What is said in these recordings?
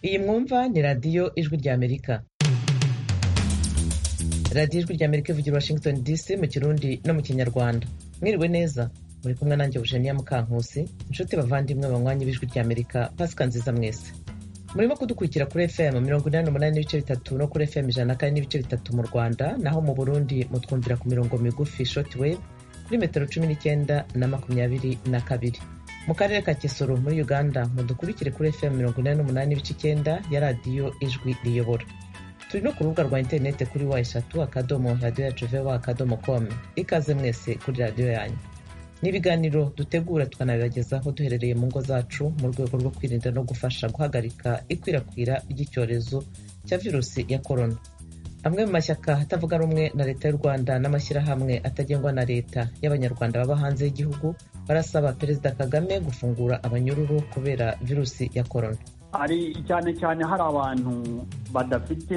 Iyi mwumva ni radiyo ijwi ry'Amerika radiyo ijwi ry'Amerika ivugira Washington DC mu kirundi no mu kinyarwanda mwiriwe neza muri kumwe nanjye Eugenia Mukankusi inshuti bavandimwe banywanyi b'ijwi ry'Amerika pasika nziza mwese murimo kudukurikira kuri fm mirongo inani n'umunani n'ibice bitatu no kuri fm ijana na kane n'ibice bitatu mu rwanda naho mu burundi mutwumvira ku mirongo migufi shortwave kuri metero cumi n'icyenda na makumyabiri na kabiri mu karere ka kisoro muri uganda mudukurikire kuri fm mirongo inani n'umunani n'ibice icyenda ya radiyo ijwi riyobora turi no ku rubuga rwa interineti kuri wa eshatu akadomo radiyo yacu vewa akadomo komu ikaze mwese kuri radiyo yanyu ni ibiganiro dutegura tukanabibagezaho duherereye mu ngo zacu mu rwego rwo kwirinda no gufasha guhagarika ikwirakwira ry'icyorezo cya virusi ya korona amwe mu mashyaka atavuga rumwe na leta y'u rwanda n'amashyirahamwe atagengwa na leta y'abanyarwanda baba hanze y'igihugu barasaba perezida kagame gufungura abanyururu kubera virusi ya korona hari cyane cyane hari abantu badafite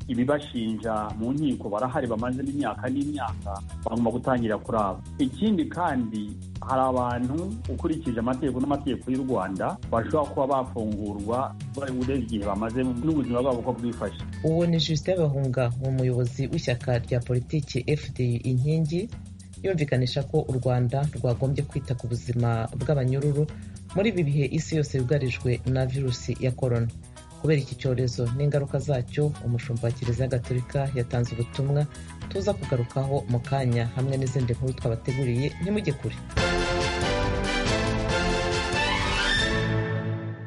ibibashinja mu nkiko barahari bamaze n'imyaka n'imyaka bagomba gutangira kuraba ikindi kandi hari abantu ukurikije amategeko n'amategeko y'u rwanda bashobora kuba bafungurwa urenze igihe bamaze n'ubuzima bwabo uko bwifashe uwo ni justin bahunga ni umuyobozi w'ishyaka rya politiki fdi inkingi yumvikanisha ko u rwanda rwagombye kwita ku buzima bw'abanyururu muri ibi bihe isi yose yugarijwe na virusi ya korona kubera iki cyorezo n'ingaruka zacyo umushumba wa kiliziya gatolika yatanze ubutumwa tuza kugarukaho mu kanya hamwe n'izindi nkuru twabateguriye ntimujye kure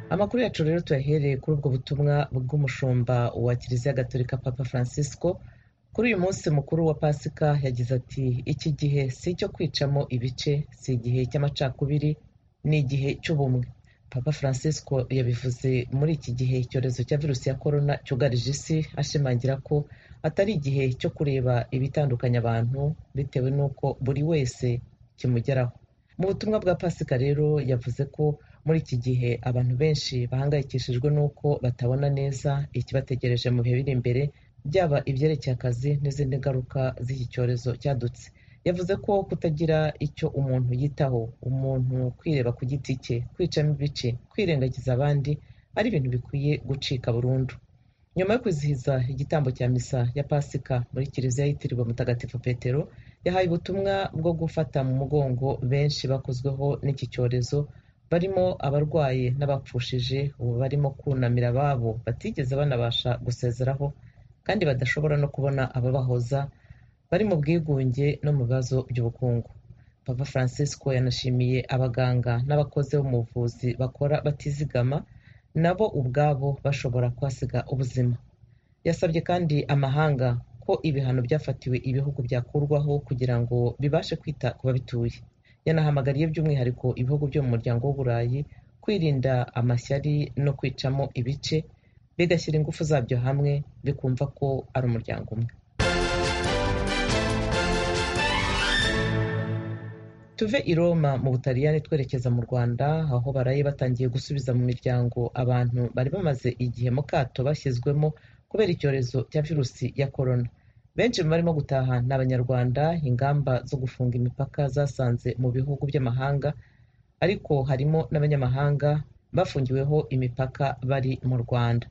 amakuru yacu rero tuyahereye kuri ubwo butumwa bw'umushumba wa kiliziya gatolika papa francisco kuri uyu munsi mukuru wa pasika yagize ati iki gihe si icyo kwicamo ibice si igihe cy'amacakubiri ni igihe cy'ubumwe papa francisco yabivuze muri iki gihe icyorezo cya virusi ya korona cyugarije isi ashimangira ko atari igihe cyo kureba ibitandukanya abantu bitewe n'uko buri wese kimugeraho mu butumwa bwa pasika rero yavuze ko muri iki gihe abantu benshi bahangayikishijwe n'uko batabona neza ikibategereje mu bihe biri imbere byaba ibyerekeye akazi n'izindi ngaruka z'iki cyorezo cyadutse yavuze ko kutagira icyo umuntu yitaho umuntu kwireba ku giti cye kwicamo ibice kwirengagiza abandi ari ibintu bikwiye gucika burundu nyuma yo kwizihiza igitambo cya misa ya pasika muri kiliziya yitiriwe mutagatifu petero yahaye ubutumwa bwo gufata mu mugongo benshi bakozweho n'iki cyorezo barimo abarwaye n'abapfushije ubu barimo kunamira ababo batigeze banabasha gusezeraho kandi badashobora no kubona ababahoza bari mu bwigunge no mu bibazo by'ubukungu papa francisco yanashimiye abaganga n'abakozi bo mu buvuzi bakora batizigama nabo ubwabo bashobora kuhasiga ubuzima yasabye kandi amahanga ko ibihano byafatiwe ibihugu byakurwaho kugira ngo bibashe kwita ku babituye yanahamagariye by'umwihariko ibihugu byo mu muryango w'uburayi kwirinda amashyari no kwicamo ibice bigashyira ingufu zabyo hamwe bikumva ko ari umuryango umwe tuve i roma mu butaliyani twerekeza mu rwanda aho baraye batangiye gusubiza mu miryango abantu bari bamaze igihe mu kato bashyizwemo kubera icyorezo cya virusi ya korona benshi mu barimo gutaha ni abanyarwanda ingamba zo gufunga imipaka zasanze mu bihugu by'amahanga ariko harimo n'abanyamahanga bafungiweho imipaka bari mu rwanda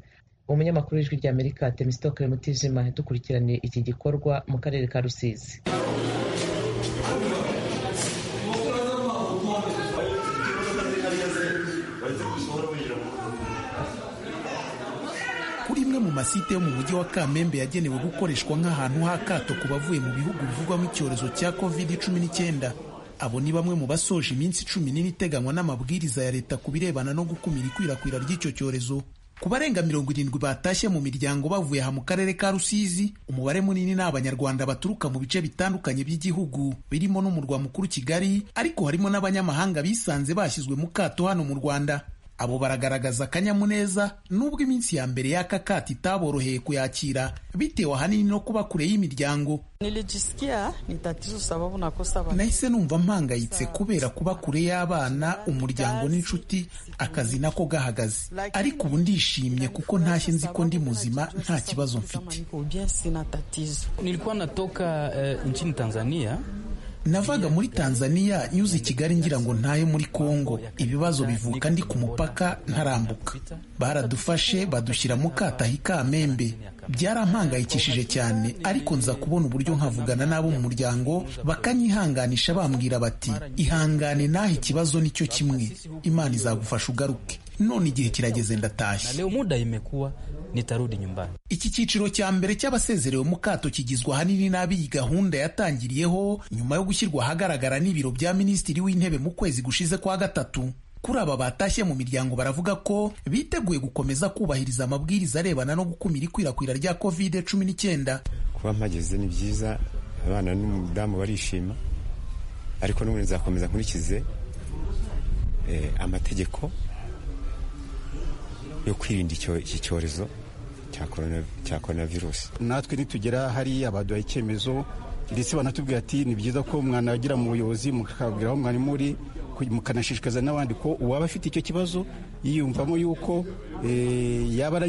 umunyamakuru w'ijwi ry'amerika temisitoke mutijima dukurikiraniye iki gikorwa mu karere ka rusizi kuri imwe mu masite yo mu mujyi wa kamembe yagenewe gukoreshwa nk'ahantu h'akato ku bavuye mu bihugu bivugwamo icyorezo cya covid cumi n'icyenda abo ni bamwe mu basoje iminsi cumi n'ine iteganywa n'amabwiriza ya leta ku birebana no gukumira ikwirakwira ry'icyo cyorezo ku barenga mirongo irindwi batashye mu miryango bavuye aha mu karere ka rusizi umubare munini ni abanyarwanda baturuka mu bice bitandukanye by'igihugu birimo n'umurwa mukuru kigali ariko harimo n'abanyamahanga bisanze bashyizwe mu kato hano mu rwanda abo baragaragaza akanyamuneza nubwo iminsi ya mbere y'aka kato itaboroheye kuyakira bitewe ahanini no kuba kure y'imiryango Nilijisikia ni tatizo sababu nakosa ba- nahise numva mpangayitse kubera kuba kure y'abana umuryango n'inshuti akazi nako gahagaze ariko ubu ndishimye kuko ntashye nzi ko ndi muzima nta kibazo mfite Kama niko bien sina tatizo Nilikuwa natoka eh, nchini Tanzania navaga muri tanzania nyuze i kigali ngira ngo ntayo muri kongo ibibazo bivuka ndi ku mupaka ntarambuka baradufashe badushyira mu katahi kamembe byarampangayikishije cyane ariko nza kubona uburyo nkavugana n'abo mu muryango bakanyihanganisha bambwira bati ihangane naho ikibazo nicyo kimwe imana izagufasha ugaruke none igihe kirageze ndatashye na leo muda imekuwa nitarudi nyumbani iki cyiciro cya mbere cy'abasezerewe mu kato kigizwe ahanini n'ab'iyi gahunda yatangiriyeho nyuma yo gushyirwa ahagaragara n'ibiro bya minisitiri w'intebe mu kwezi gushize kwa gatatu kuri aba batashye mu miryango baravuga ko biteguye gukomeza kubahiriza amabwiriza arebana no gukumira ikwirakwira rya covid cumi n'icyenda kuba mpageze ni byiza abana n'umudamu barishima ariko n'ubundi nzakomeza nkurikize amategeko yo kwirinda iki cyorezo cya korona virusi natwe nitugera hariya baduha icyemezo ndetse banatubwira ati ni byiza ko mwanagera mu buyobozi mukabwira aho mwari muri mukanashishikariza n'abandi ko uwaba afite icyo kibazo yiyumvamo yuko yaba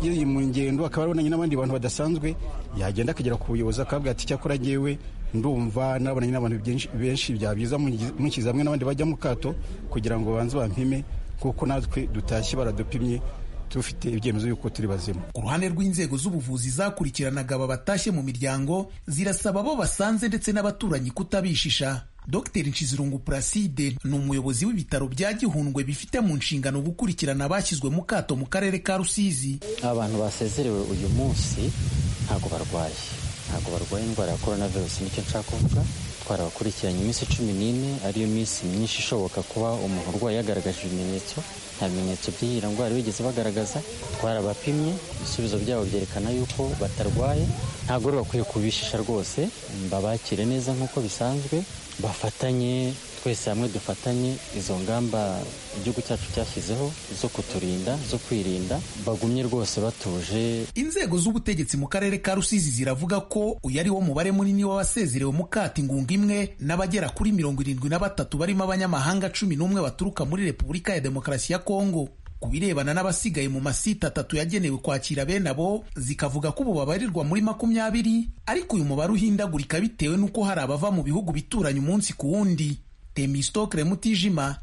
yari mu ngendo akaba arabonanye n'abandi bantu badasanzwe yagenda akagera ku buyobozi akabwira ati icyakora ngewe ndumva nabonanye n'abantu benshi byaba byiza mushyize hamwe n'abandi bajya mu kato kugira ngo banze bampime kuko natwe dutashye baradupimye dufite ibyemezo y'uko turi bazima ku ruhande rw'inzego z'ubuvuzi zakurikiranaga aba batashye mu miryango zirasaba abo basanze ndetse n'abaturanyi kutabishisha dr nshizirungu placide ni umuyobozi w'ibitaro bya gihundwe bifite mu nshingano gukurikirana abashyizwe mu kato mu karere ka rusizi abantu basezerewe uyu munsi ntabwo barwaye ntabwo barwaye indwara ya korona virusi nicyo nshaka kuvuga twarabakurikiranye iminsi cumi n'ine ariyo minsi myinshi ishoboka kuba umuntu urwaye yagaragaje ibimenyetso nta bimenyetso by'iyi ndwara bigeze bagaragaza twarabapimye ibisubizo byabo byerekana yuko batarwaye ntabwo rero bakwiye kubishisha rwose babakire neza nk'uko bisanzwe bafatanye twese hamwe dufatanye izo ngamba igihugu cyacu cyashyizeho zo kuturinda zo kwirinda bagumye rwose batuje inzego z'ubutegetsi mu karere ka rusizi ziravuga ko uyu ari wo mubare munini w'abasezerewe mu kata ingunga imwe n'abagera kuri mirongo irindwi na batatu barimo abanyamahanga cumi n'umwe baturuka muri repubulika ya demokarasi ya kongo ku birebana n'abasigaye mu masite atatu yagenewe kwakira bene abo zikavuga ko ubu babarirwa muri makumyabiri ariko uyu mubare uhindagurika bitewe n'uko hari abava mu bihugu bituranye umunsi ku wundi temistokre mutijima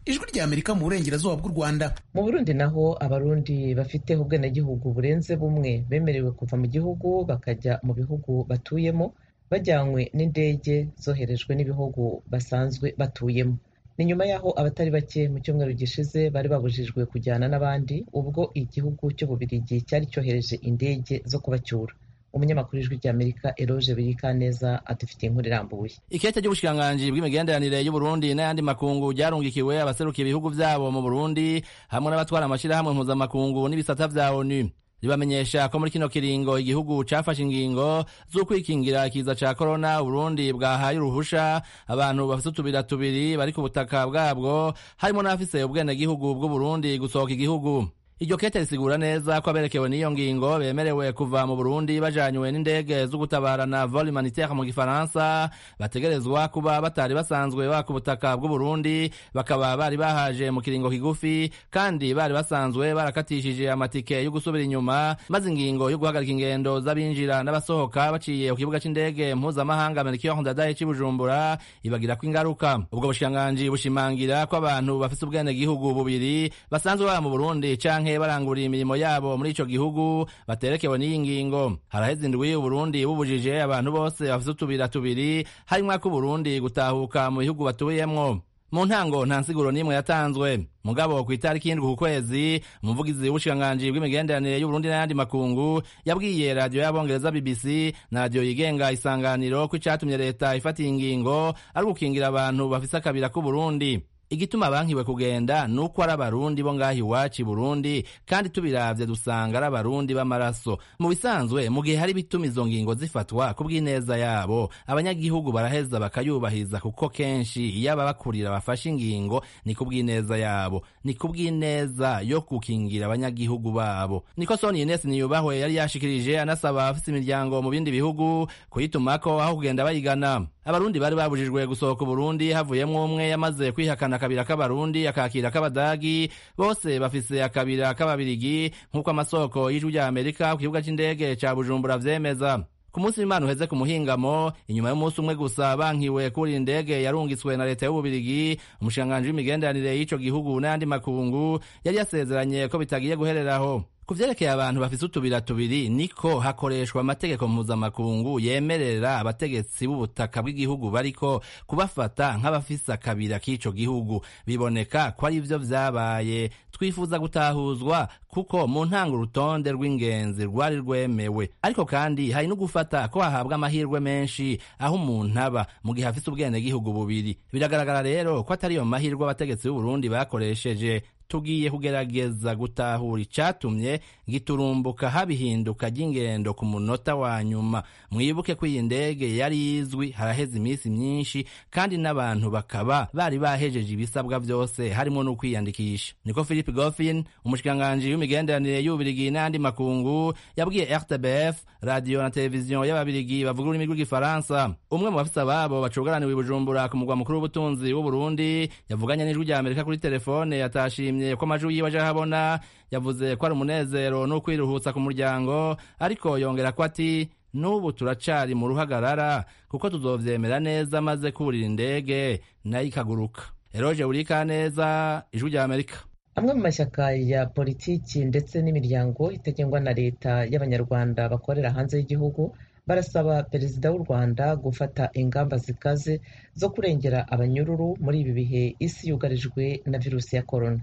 ijwi ry'amerika mu burengerazuba bw'u rwanda mu burundi naho abarundi bafite ubwenegihugu burenze bumwe bemerewe kuva mu gihugu bakajya mu bihugu batuyemo bajyanywe n'indege zoherejwe n'ibihugu basanzwe batuyemo ni nyuma y'aho abatari bake mu cyumweru gishize bari babujijwe kujyana n'abandi ubwo igihugu cy'ububirigi cyari cyohereje indege zo kubacyura umunyamakuru ijwi ry'amerika eroge birikaneza adufitiye inkuru irambuye ikete cy'ubushikiranganji bw'imigenderanire y'uburundi n'ayandi makungu byarungikiwe abaserukiye ibihugu byabo mu burundi hamwe n'abatwara amashyirahamwe mpuzamakungu n'ibisata bya onu ribamenyesha ko muri kino kiringo igihugu cyafashe ingingo zo kwikingira ikiza cya korona uburundi bwahaye uruhusha abantu bafite utubira tubiri bari ku butaka bwabwo harimo n'abafise ubwenegihugu bw'uburundi gusohoka igihugu iryo kete risigura neza ko aberekewe n'iyo ngingo bemerewe kuva mu burundi bajanywe n'indege z'ugutabarana vol humanitaire mu gifaransa bategerezwa kuba batari basanzwe baka ubutaka bw'uburundi bakaba bari bahaje mu kiringo kigufi kandi bari basanzwe barakatishije amatike yo gusubira inyuma maze ingingo yo guhagarika ingendo z'abinjira n'abasohoka baciye ku kibuga cy'indege mpuzamahanga melchior ndadaye c'i bujumbura ibagirako ingaruka ubwo bushikiranganji bushimangira ko abantu bafise ubwenegihugu bubiri basanzwe baba mu burundi canke baranguriye imirimo yabo muri ico gihugu baterekewe n'iyi ngingo haraheze indwi uburundi bubujije abantu bose bafite utubira tubiri harimwo ak'uburundi gutahuka mu bihugu batuyemwo mu ntango nta nsiguro n'imwe yatanzwe mugabo ku itariki y'indwi ku kwezi umuvugizi w'ubushikiranganji bw'imigenderanire y'uburundi n'ayandi makungu yabwiye radiyo y'abongereza bbc na radiyo yigenga isanganiro ko icatumye leta ifata iyi ngingo ari gukingira abantu bafise akabira k'uburundi igituma bankiwe kugenda ni uko ari abarundi bo ngaho iwacu i burundi kandi tubiravye dusanga ari abarundi b'amaraso mu bisanzwe mu gihe hari bituma izo ngingo zifatwa ku bw'ineza yabo abanyagihugu baraheza bakayubahiriza kuko kenshi iyo ababakurira bafashe ingingo ni ku bw'ineza yabo ni ku bw'ineza yo gukingira abanyagihugu babo niko soni ines niyubahwe yari yashikirije anasaba abafise imiryango mu bindi bihugu kuyitumako aho kugenda bayigana abarundi bari babujijwe gusohoka uburundi havuyemo umwe yamaze kwihakana akabira k'abarundi akakira k'abadagi bose bafise akabira k'ababirigi nk'uko amasoko y'ijwi ry'amerika ku kibuga cy'indege cya bujumbura vyemeza ku munsi w'imana uheze ku muhingamo inyuma y'umunsi umwe gusa bankiwe kuri indege yarungitswe na leta y'ububirigi umushikiranganji w'imigenderanire y'ico gihugu n'ayandi makungu yari yasezeranye ko bitagiye guhereraho ku vyerekeye abantu bafise utubira tubiri niko hakoreshwa amategeko mpuzamakungu yemerera abategetsi b'ubutaka bw'igihugu bariko kubafata nk'abafise akabira k'ico gihugu biboneka ko ari vyo vyabaye twifuza gutahuzwa kuko mu ntango urutonde rw'ingenzi rwari rwemewe ariko kandi hari no gufata ko hahabwa amahirwe menshi aho umuntu aba mu gihe afise ubwenegihugu bubiri biragaragara rero ko atari yo mahirwe abategetsi b'uburundi bakoresheje tugiye kugerageza gutahura icatumye giturumbuka habihinduka ry'ingendo ku munota wa nyuma mwibuke ko iyi ndege yari izwi haraheze iminsi myinshi kandi n'abantu bakaba bari bahejeje ibisabwa byose harimo no kwiyandikisha niko philip goffin umushikiranganji w'imigenderanire y'ububirigi n'andi makungu yabwiye rtbf radiyo na televiziyo y'ababirigi bavuga ururimi rw'igifaransa umwe mu bafisa babo bacugaraniwe i bujumbura ku mugwa mukuru w'ubutunzi w'uburundi yavuganye n'ijwi rya amerika kuri telefone yatashimye yishimye ko amajwi yiwe aje ahabona yavuze ko ari umunezero n'ukwiruhutsa ku muryango ariko yongera ko ati n'ubu turacari mu ruhagarara kuko tuzovyemera neza maze kurira indege nayo ikaguruka eroje urika neza ijwi rya amerika amwe mu mashyaka ya politiki ndetse n'imiryango itagengwa na leta y'abanyarwanda bakorera hanze y'igihugu barasaba perezida w'u rwanda gufata ingamba zikaze zo kurengera abanyururu muri ibi bihe isi yugarijwe na virusi ya korona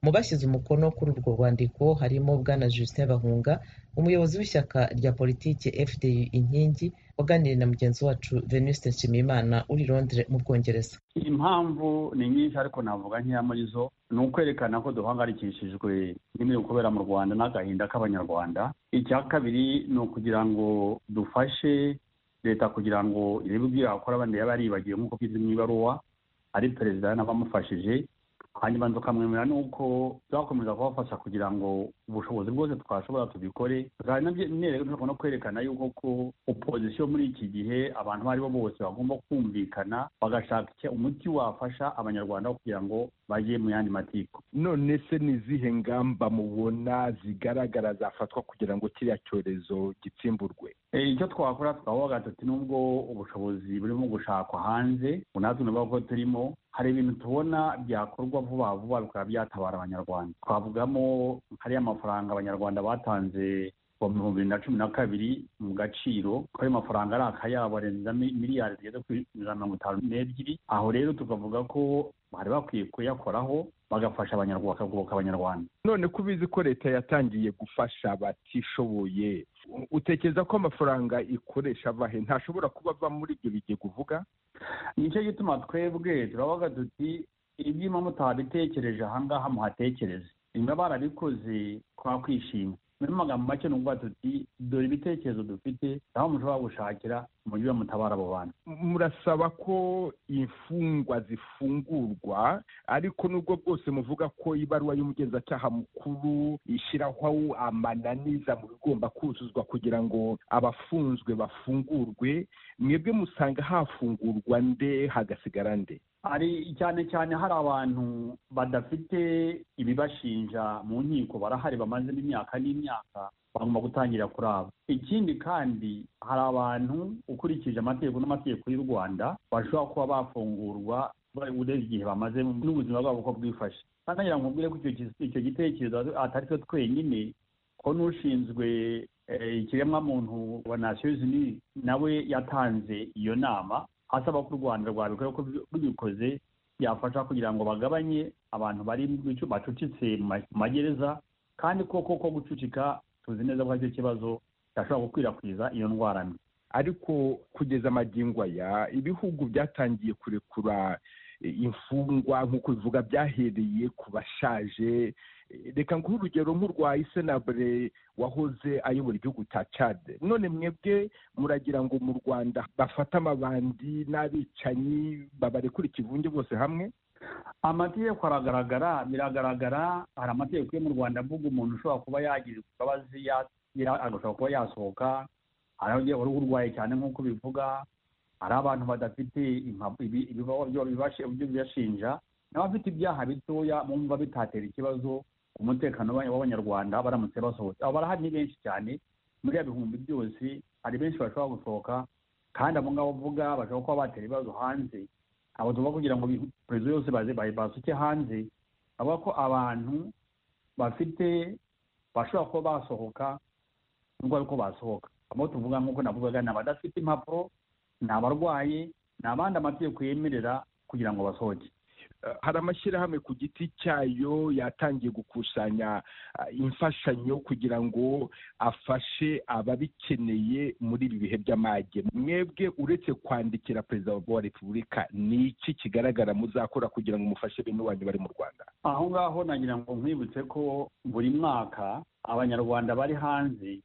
mu bashyize umukono kuri urwo rwandiko harimo bwana Justin bahunga umuyobozi w'ishyaka rya politiki fdi inkingi waganiriye na mugenzi wacu venuste nshimiyimana uri londire mu bwongereza impamvu ni nyinshi ariko navuga nkeya muri zo ni ukwerekana ko duhangayikishijwe n'ibiri kubera mu rwanda n'agahinda k'abanyarwanda icya kabiri ni ukugira ngo dufashe leta kugira ngo irebe ibyo yakora bandi yaba yaribagiwe nk'uko byizwe mu ibaruwa ari perezida n'abamufashije hanyuma tukamwemera nuko twakomeza kubafasha kugira ngo ubushobozi bwose twashobora tubikore dushaka no kwerekana yuko ko opozisiyo muri iki gihe abantu abo ari bo bose bagomba kumvikana bagashaka umuti wafasha abanyarwanda kugira ngo bajye mu yandi matiko none se ni izihe ngamba mubona zigaragara zafatwa kugira ngo kiriya cyorezo gitsimburwe icyo twakora twavuga tuti nubwo ubushobozi burimo gushakwa hanze natwe tunavuga ko turimo hari ibintu tubona byakorwa vuba vuba bikaba byatabara abanyarwanda twavugamo hariya mafaranga abanyarwanda batanze mu bihumbi bibiri na cumi na kabiri mu gaciro ko ayo mafaranga ari akayabo arenza miliyari zigeze kuri ijana mirongo itanu n'ebyiri aho rero tukavuga ko bari bakwiye kuyakoraho bagafasha abanyarwanda bakagoboka abanyarwanda none ko ubizi ko leta yatangiye gufasha batishoboye utekereza ko amafaranga ikoresha abahe ntashobora kuba ava muri ibyo bigega uvuga nicyo gituma twebwe turavuga tuti ibyuma mutabitekereje ahangaha muhatekereze bimwe barabikoze twakwishima muri magambo make ni ukuvuga tuti dore ibitekerezo dufite aho mushobora gushakira umujyi mutabara abo bantu murasaba ko imfungwa zifungurwa ariko nubwo bwose muvuga ko ibaruwa y'umugenzacyaha mukuru ishyiraho amananiza mu bigomba kuzuzwa kugira ngo abafunzwe bafungurwe mwebwe musanga hafungurwa nde hagasigara nde hari cyane cyane hari abantu badafite ibibashinja mu nkiko barahari bamazemo imyaka n'imyaka bagomba gutangira kuraba ikindi kandi hari abantu ukurikije amategeko n'amategeko y'u rwanda bashobora kuba bafungurwa urebye igihe bamaze n'ubuzima bwabo uko bwifashe kandi ngira ngo mbwire ko icyo gitekerezo atari cyo twenyine ko n'ushinzwe ikiremwamuntu wa nasiyo zini nawe yatanze iyo nama asaba ko u rwanda rwabikora ko rubikoze byafasha kugira ngo bagabanye abantu bari bacucitse mu magereza kandi koko ko gucucika tuzi neza ko aricyo kibazo cyashobora gukwirakwiza iyo ndwara mbi ariko kugeza amagingo aya ibihugu byatangiye kurekura imfungwa nk'uko bivuga byahereye ku bashaje reka nguhe urugero nk'urwa isenabure wahoze ayobora igihugu cya cade none mwebwe muragira ngo mu rwanda bafate amabandi n'abicanyi babarekura ikivunge bose hamwe amategeko aragaragara biragaragara hari amategeko yo mu rwanda avuga umuntu ushobora kuba yagira imbabazi agashobora kuba yasohoka hari urwaye cyane nk'uko bivuga hari abantu badafite ibibashinja n'abafite ibyaha bitoya bumva bitatera ikibazo ku mutekano w'abanyarwanda baramutse basohotse abo barahari ni benshi cyane muri ya bihumbi byose hari benshi bashobora gusohoka kandi abo ngabo uvuga bashobora kuba batera ibibazo hanze ntabwo tugomba kugira ngo perezida yose baze basuke hanze avuga ko abantu bafite bashobora kuba basohoka nubwo ariko basohoka abo tuvuga nk'uko navugaga ni abadafite impapuro ni abarwaye ni abandi amategeko yemerera kugira ngo basohoke hari amashyirahamwe ku giti cyayo yatangiye gukusanya imfashanyo kugira ngo afashe ababikeneye muri ibi bihe by'amage mwebwe uretse kwandikira perezida wa repubulika ni iki kigaragara muzakora kugira ngo umufashe bene wanyu bari mu rwanda aho ngaho nagira ngo nkwibutse ko buri mwaka abanyarwanda bari hanze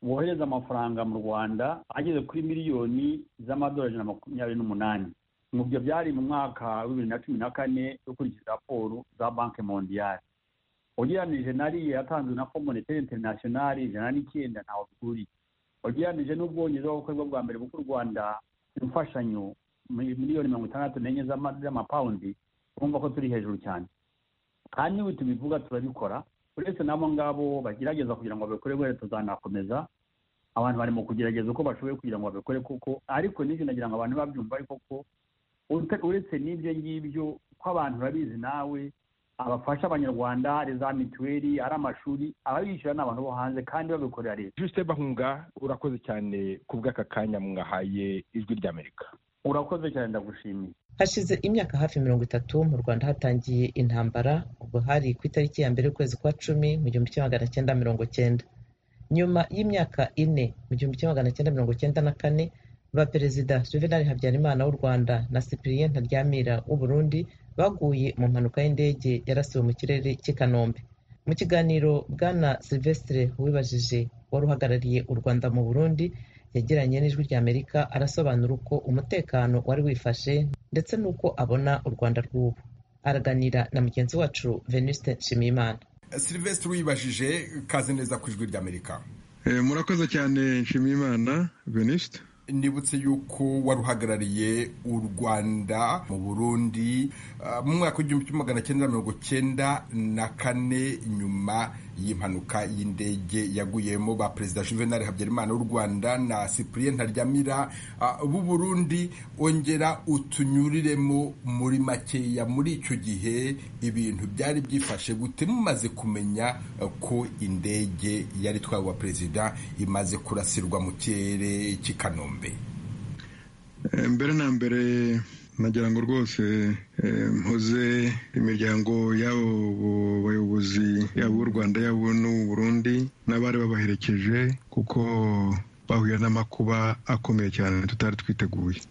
bohereza amafaranga mu rwanda ageze kuri miliyoni z'amadolari ijana na makumyabiri n'umunani ibyo byari mu mwaka wa bibiri na cumi na kane ukurikije raporo za banki mondiyari ugereranije nariya yatanzwe na fo moniteri interinasiyonari ijana n'icyenda ntawe bihuriye ugereranije n'ubwongereza aho bukorwa bwa mbere buko u rwanda imfashanyo miliyoni mirongo itandatu n'enye z'amapawundi urumva ko turi hejuru cyane kandi niba tubivuga turabikora uretse n'abo ngabo bagerageza kugira ngo babikore wese tuzanakomeza abantu bari mu kugerageza uko bashoboye kugira ngo babikore kuko ariko n'ibyo nagira ngo abantu babyumva ariko ko uretse n'ibyo ngibyo ko abantu babizi nawe abafasha abanyarwanda hari za mituweli ari amashuri ababishyura ni abantu bo hanze kandi babikorera leta juste bahunga urakoze cyane ku bw'aka kanya mwahaye ijwi ry'amerika urakoze cyane ndagushimiye hashize imyaka hafi mirongo itatu mu rwanda hatangiye intambara ubwo hari ku itariki ya mbere y'ukwezi kwa cumi mu gihumbi kimwe magana cyenda mirongo cyenda nyuma y'imyaka ine mu gihumbi kimwe magana cyenda mirongo cyenda na kane ba perezida juvenal habyarimana w'u rwanda na cyprien ntaryamira w'u burundi baguye mu mpanuka y'indege yarasiwe mu kirere cy'i kanombe mu kiganiro bwana silvestre wibajije wari uhagarariye u rwanda mu burundi yagiranye n'ijwi ry'amerika arasobanura uko umutekano wari wifashe ndetse n'uko abona u rwanda rw'ubu araganira na mugenzi wacu venuste nshimiyimana silvestre wibajije kaze neza ku ijwi ry'amerika murakoze cyane nshimiyimana venuste nibutse yuko wari uhagarariye u rwanda mu burundi mu mwaka w'igihumbi kimwe magana cyenda mirongo cyenda na kane nyuma y'impanuka y'indege yaguyemo ba perezida juvenal habyarimana w'u rwanda na cyprien ntaryamira b'u burundi ongera utunyuriremo muri makeya muri icyo gihe ibintu byari byifashe gute mumaze kumenya ko indege yari itwawe wa perezida imaze kurasirwa mu kirere cy'i kanombe mbere na mbere nagira ngo rwose mpoze imiryango y'abo bayobozi yaba u Rwanda yaba n'Uburundi n'abari babaherekeje kuko bahuye n'amakuba akomeye cyane tutari twiteguye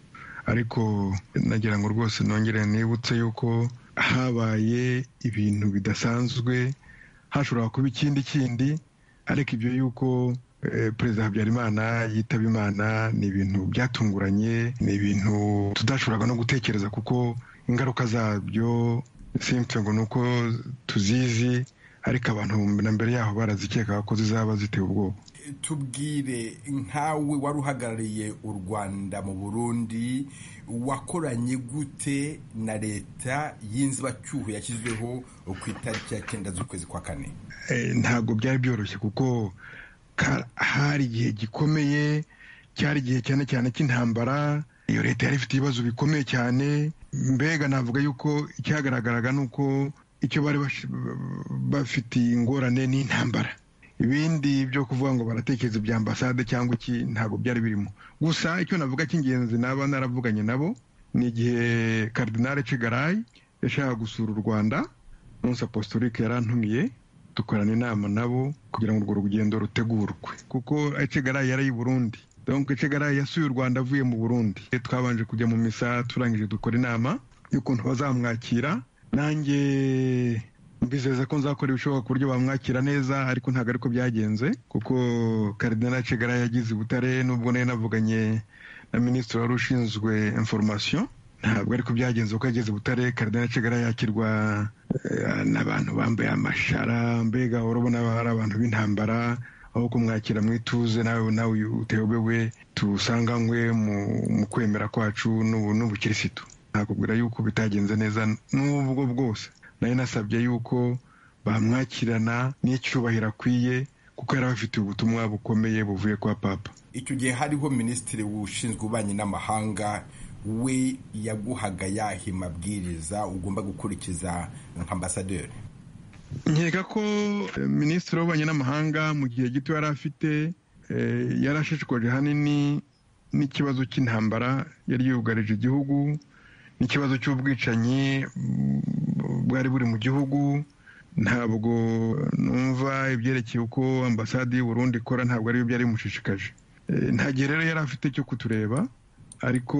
ariko nagira ngo rwose nongere nibutse yuko habaye ibintu bidasanzwe hashobora kuba ikindi kindi ariko ibyo yuko perezida habyarimana yitaba imana ni ibintu byatunguranye ni ibintu tudashoboraga no gutekereza kuko ingaruka zabyo simfe ngo ni uko tuzizi ariko abantu na mbere yaho barazikekaga ko zizaba zitewe ubwoba tubwire nkawe wari uhagarariye u rwanda mu burundi wakoranye gute na leta y'inzibacyuho yashyizweho ku itariki ya cyenda z'ukwezi kwa kane ntabwo byari byoroshye kuko hari igihe gikomeye cyari igihe cyane cyane cy'intambara iyo leta yari ifite ibibazo bikomeye cyane mbega navuga yuko icyagaragaraga ni uko icyo bari bafitiye ingorane ni intambara ibindi byo kuvuga ngo baratekereza ibya ambasade cyangwa iki ntabwo byari birimo gusa icyo navuga cy'ingenzi naba naravuganye nabo ni igihe karidinali kigarayi yashakaga gusura u rwanda munsi apostolike yarantumiye dukorana inama nabo kugira ngo urwo rugendo rutegurwe kuko ecegarayi yari i burundi donc ecegarayi yasuye u rwanda avuye mu burundi twabanje kujya mu misa turangije dukora inama y'ukuntu bazamwakira nanjye mbizeza ko nzakora ibishoboka ku buryo bamwakira neza ariko ntabwo ariko byagenze kuko karidinali ecegarayi yagize ubutare n'ubwo nari navuganye na minisitiri wari ushinzwe information ntabwo ariko byagenze uko yageze butare karidinali cegara yakirwa n'abantu bambaye amashara mbega urabona hari abantu b'intambara aho kumwakira mu ituze nawe nawe uteyobewe tusanganywe mu kwemera kwacu n'ubukirisitu nakubwira yuko bitagenze neza n'ubwo bwose nayo nasabye yuko bamwakirana n'icyubahiro akwiye kuko yari abafitiye ubutumwa bukomeye buvuye kwa papa icyo gihe hariho minisitiri ushinzwe ububanyi n'amahanga we yaguhaga yahe mabwiriza ugomba gukurikiza nka ambasaderi nkeka ko minisitiri w'ububanyi n'amahanga mu gihe gito yari afite yari ashishikajwe hanini n'ikibazo cy'intambara yari yugarije igihugu n'ikibazo cy'ubwicanyi bwari buri mu gihugu ntabwo numva ibyerekeye uko ambasade y'uburundi ikora ntabwo aribyo byari bimushishikaje nta gihe rero yari afite cyo kutureba ariko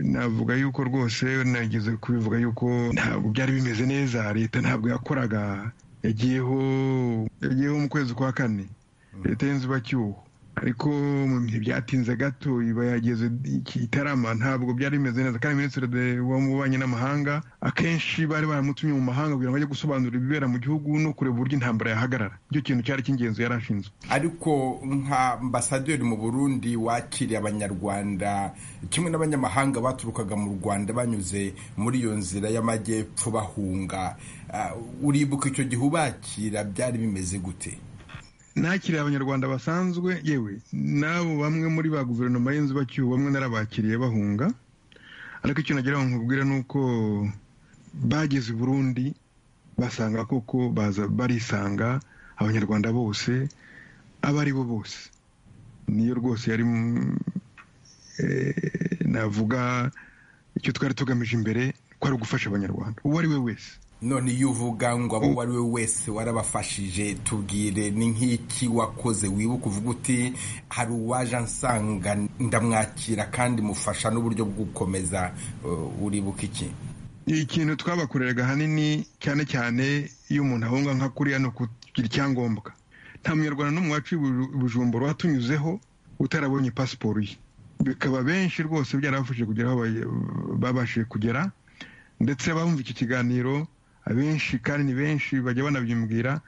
navuga yuko rwose nageze kubivuga yuko ntabwo byari bimeze neza leta ntabwo yakoraga yagiyeho yagiyeho mu kwezi kwa kane leta y'inzibacyuho ariko mu bihe byatinze gato iba yageze itarama ntabwo byari bimeze neza kandi minisitiri w'ububanyi n'amahanga akenshi bari baramutumye mu mahanga kugira ngo ajye gusobanura ibibera mu gihugu no kureba uburyo intambara yahagarara nicyo kintu cyari cy'ingenzi yari ashinzwe ariko nka ambasaderi mu burundi wakiriye abanyarwanda kimwe n'abanyamahanga baturukaga mu rwanda banyuze muri iyo nzira y'amajyepfo bahunga uribuka icyo gihe ubakira byari bimeze gute nakiriye abanyarwanda basanzwe yewe n'abo bamwe muri ba guverinoma y'inzibacyuho bamwe narabakiriye bahunga ariko icyo nagira ngo nkubwire ni uko bageze i burundi basanga koko baza barisanga abanyarwanda bose abo ari bo bose niyo rwose yari navuga icyo twari tugamije imbere ko ari ugufasha abanyarwanda uwo ari we wese none iyo uvuga ngo abo uwo ari we wese warabafashije tubwire ni nk'iki wakoze wibuka uvuga uti hari uwaje ansanga ndamwakira kandi mufasha n'uburyo bw'ukomeza uribuka iki ikintu twabakoreraga ahanini cyane cyane iyo umuntu ahunga nka kuriya ni ukugira icyangombwa nta munyarwanda no mu wacu bujumbura watunyuzeho utarabonye pasiporo ye bikaba benshi rwose byarabafashije kugera aho babashije kugera ndetse bumva iki kiganiro abenshi kandi ni benshi bajya banabyumbwira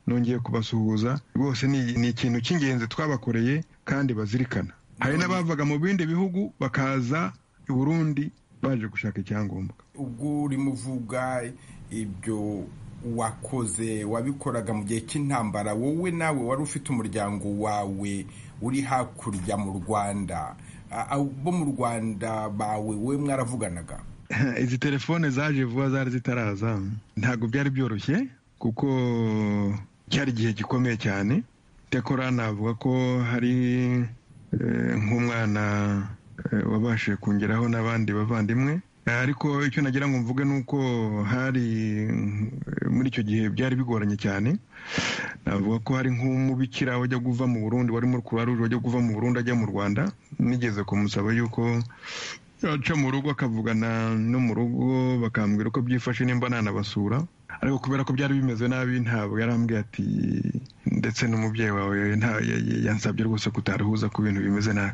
nongeye kubasuhuza rwose ni ikintu cy'ingenzi twabakoreye kandi bazirikana hari n'abavaga mu bindi bihugu bakaza i burundi baje gushaka icyangombwa ubwo urimo uvuga ibyo wakoze wabikoraga mu gihe cy'intambara wowe nawe wari ufite umuryango wawe uri hakurya mu rwanda bo mu rwanda bawe we mwaravuganaga izi telefone zaje vuba zari zitaraza ntabwo byari byoroshye kuko cyari igihe gikomeye cyane icyakora navuga ko hari nk'umwana wabashije kongeraho n'abandi bavandimwe ariko icyo nagira ngo mvuge ni uko hari muri icyo gihe byari bigoranye cyane navuga ko hari nk'umubikira wajya kuva mu burundi wari muri kuruwa ruje wajya kuva mu burundi ajya mu rwanda nigeze kumusaba yuko yaca mu rugo akavugana no mu rugo bakambwira uko byifashe nimba nanabasura ariko kubera ko byari bimeze nabi ntabwo yarambwiye ati ndetse n'umubyeyi wawe yansabye rwose kutaruhuza ku bintu bimeze nabi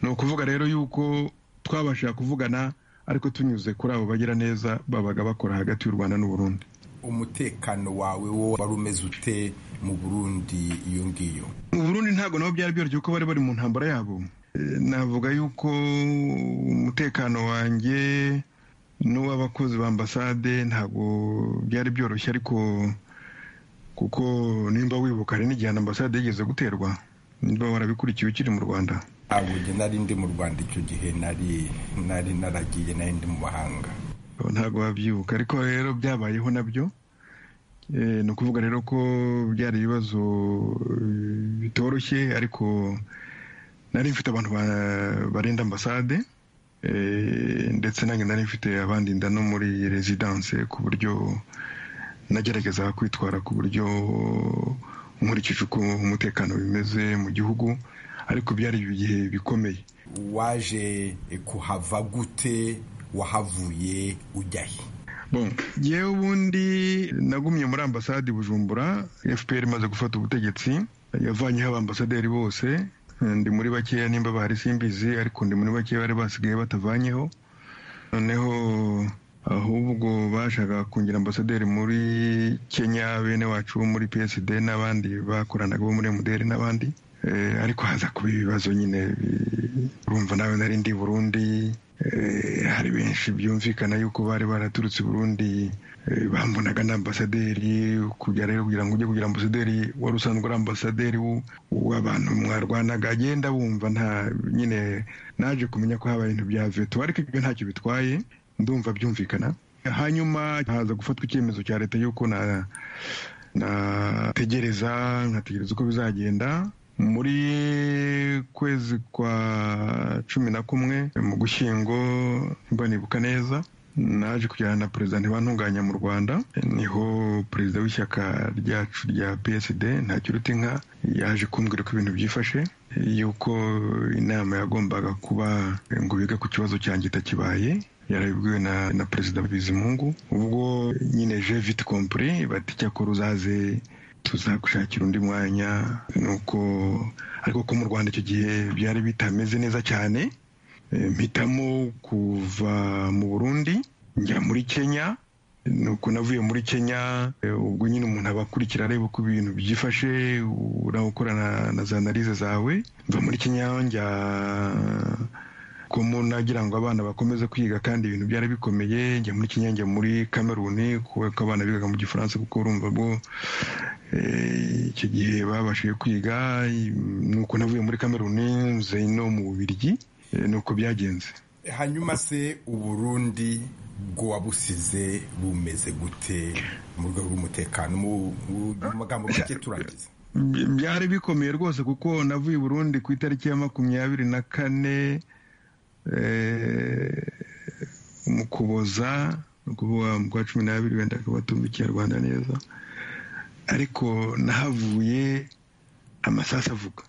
ni ukuvuga rero yuko twabasha kuvugana ariko tunyuze kuri abo bagira neza babaga bakora hagati y'u rwanda n'uburundi umutekano wawe wo wari umeze ute mu burundi iyo ngiyo mu burundi ntabwo nabo byari byoroshye kuko bari bari mu ntambara yabo navuga yuko umutekano wanjye n'uw'abakozi ba ambasade ntabwo byari byoroshye ariko kuko nimba wibuka hari n'igihe ambasade yigeze guterwa nimba warabikurikiye ukiri mu rwanda ntabwo nari ndi mu rwanda icyo gihe nari naragiye nari ndi mu mahanga ntabwo wabyibuka ariko rero byabayeho nabyo ni ukuvuga rero ko byari ibibazo bitoroshye ariko nari mfite abantu barinda ambasade ndetse nanjye nari mfite abandinda no muri rezidanse ku buryo nagerageza kwitwara ku buryo nkurikije uko umutekano bimeze mu gihugu ariko byari ibihe bikomeye waje kuhava gute wahavuye ujya he yewe ubundi nagumye muri ambasade bujumbura fpr imaze gufata ubutegetsi yavanyeho abambasaderi bose ndi muri bakeya nimba bahari simbizi ariko ndi muri bakeya bari basigaye batavanyeho noneho ahubwo bashaka kungira ambasaderi muri kenya bene wacu bo muri psd n'abandi bakoranaga bo muri mdr n'abandi ariko haza kuba ibibazo nyine urumva nawe nari ndi burundi hari benshi byumvikana yuko bari baraturutse burundi bambonaga na ambasaderi kujya rero kugira ngo ujye kugira ambasaderi wari usanzwe ari ambasaderi w'abantu mwarwanaga agenda wumva nta nyine naje kumenya ko habaye ibintu bya veto ariko ibyo ntacyo bitwaye ndumva byumvikana hanyuma haza gufatwa icyemezo cya leta y'uko na nategereza nkategereza uko bizagenda muri kwezi kwa cumi na kumwe mu gushyingo mba nibuka neza naje kujyana na perezida ntibantunganya mu rwanda niho perezida w'ishyaka ryacu rya psd ntakiruta inka yaje kumbwira uko ibintu byifashe yuko inama yagombaga kuba ngo bige ku kibazo cyanjye itakibaye yarabibwiwe na na perezida bizimungu ubwo nyine je vite compris bati cyakora uzaze tuzagushakira undi mwanya nuko ariko ko mu rwanda icyo gihe byari bitameze neza cyane mpitamo kuva mu burundi njya muri kenya nuko navuye muri kenya ubwo nyine umuntu aba akurikira areba uko ibintu byifashe ukorana na za analize zawe mva muri kenya njya ko nagira ngo abana bakomeze kwiga kandi ibintu byari bikomeye njya muri kenya njya muri kameruni kuko abana bigaga mu gifaransa kuko urumva bwo icyo gihe babashije kwiga nuko navuye muri kameruni nze no mu bubirigi nuko byagenze hanyuma se uburundi bwo wabusize bumeze gute mu rwego rw'umutekano mu magambo make turangiza byari bikomeye rwose kuko navuye Burundi ku itariki ya makumyabiri na kane mu kuboza ni ukuvuga mu kwa cumi n'abiri wenda akabatumva ikinyarwanda neza ariko nahavuye amasasu avuga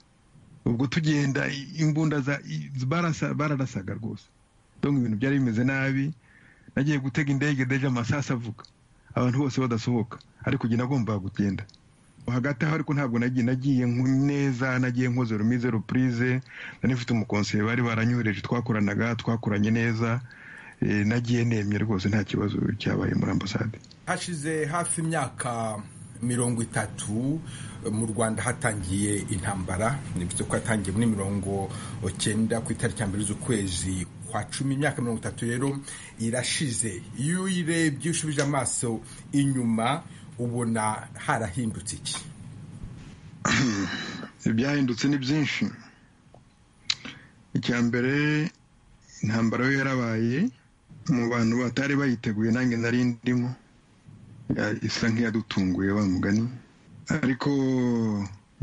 ubwo tugenda imbunda bararasaga rwose ibintu byari bimeze nabi nagiye gutega indege deje amasasu avuga abantu bose badasohoka ariko ugiye nagombaga kugenda hagati aho ariko ntabwo nagiye nagiye neza nagiye nkoze rumize repurize nari mfite umukonseri bari baranyohereje twakoranaga twakoranye neza nagiye nemye rwose nta kibazo cyabaye muri ambasade hashize hafi imyaka mirongo itatu mu rwanda hatangiye intambara bivuze ko yatangiye muri mirongo cyenda ku itariki ya mbere z'ukwezi kwa cumi imyaka mirongo itatu rero irashize iyo uyirebye ushubije amaso inyuma ubona harahindutse iki ibyahindutse ni byinshi icya mbere intambara yo yarabaye mu bantu batari bayiteguye nange nari ndimo isa nk'iyadutunguye wa mugani ariko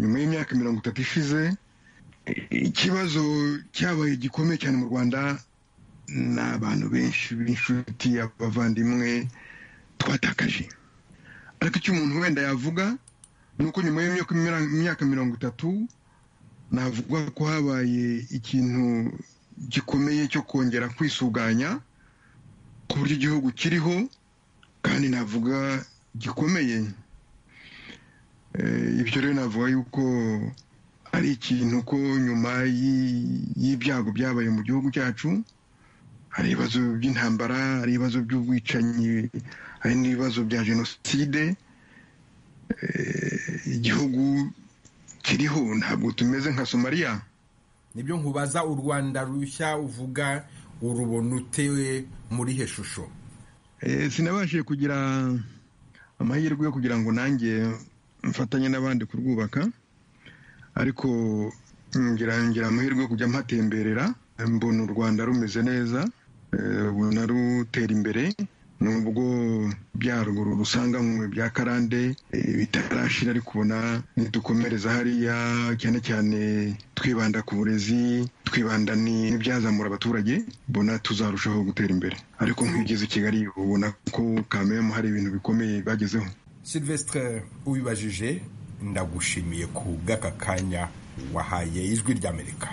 nyuma y'imyaka mirongo itatu ishize ikibazo cyabaye gikomeye cyane mu rwanda ni abantu benshi b'inshuti abavandimwe twatakaje ariko icyo umuntu wenda yavuga ni uko nyuma y'imyaka mirongo itatu navuga ko habaye ikintu gikomeye cyo kongera kwisuganya ku buryo igihugu kiriho kandi navuga gikomeye ibyo rero navuga yuko ari ikintu ko nyuma y'ibyago byabaye mu gihugu cyacu hari ibibazo by'intambara hari ibibazo by'ubwicanyi hari n'ibibazo bya jenoside igihugu kiriho ntabwo tumeze nka somaliya nibyo nkubaza u rwanda rushya uvuga urubona utewe muri he shusho sinabashije kugira amahirwe yo kugira ngo nanjye mfatanye n'abandi kurwubaka ariko ngira amahirwe yo kujya mpatemberera mbona u rwanda rumeze neza ubona rutera imbere nubwo byaruguru rusanganwe bya karande bitarashira ariko ubona nidukomereza hariya cyane cyane twibanda ku burezi twibanda n'ibyazamura abaturage mbona tuzarushaho gutera imbere ariko nk'ugeze i kigali ubona ko kamemu hari ibintu bikomeye bagezeho silvestre ubibajije ndagushimiye ku bw'aka kanya wahaye ijwi ry'amerika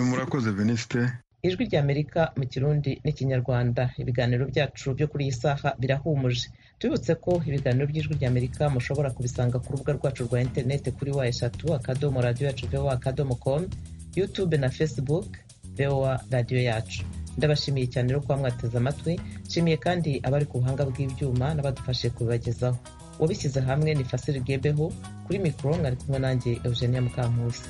murakoze venisite ijwi ry'amerika mu kirundi n'ikinyarwanda ibiganiro byacu byo kuri iyi saha birahumuje tubibutse ko ibiganiro by'ijwi ry'amerika mushobora kubisanga ku rubuga rwacu rwa interineti kuri wa eshatu akadomo radiyo yacu vewa akadomo komu yutube na facebook vewa radiyo yacu ndabashimiye cyane rero kuba mwateze amatwi nshimiye kandi abari ku buhanga bw'ibyuma n'abadufashe kubibagezaho wabishyize hamwe ni fasiri gebeho kuri mikoro mwari kumwe nanjye eugenia mukankusi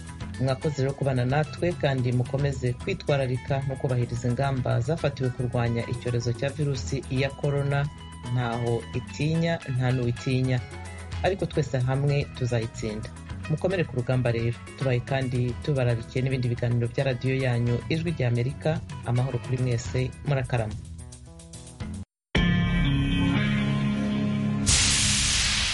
mwakoze rero kubana natwe kandi mukomeze kwitwararika no kubahiriza ingamba zafatiwe kurwanya icyorezo cya virusi ya korona ntaho itinya nta n'uwitinya ariko twese hamwe tuzayitsinda mukomere ku rugamba rero tubaye kandi tubararikiye n'ibindi biganiro bya radiyo yanyu ijwi ry'amerika amahoro kuri mwese murakarama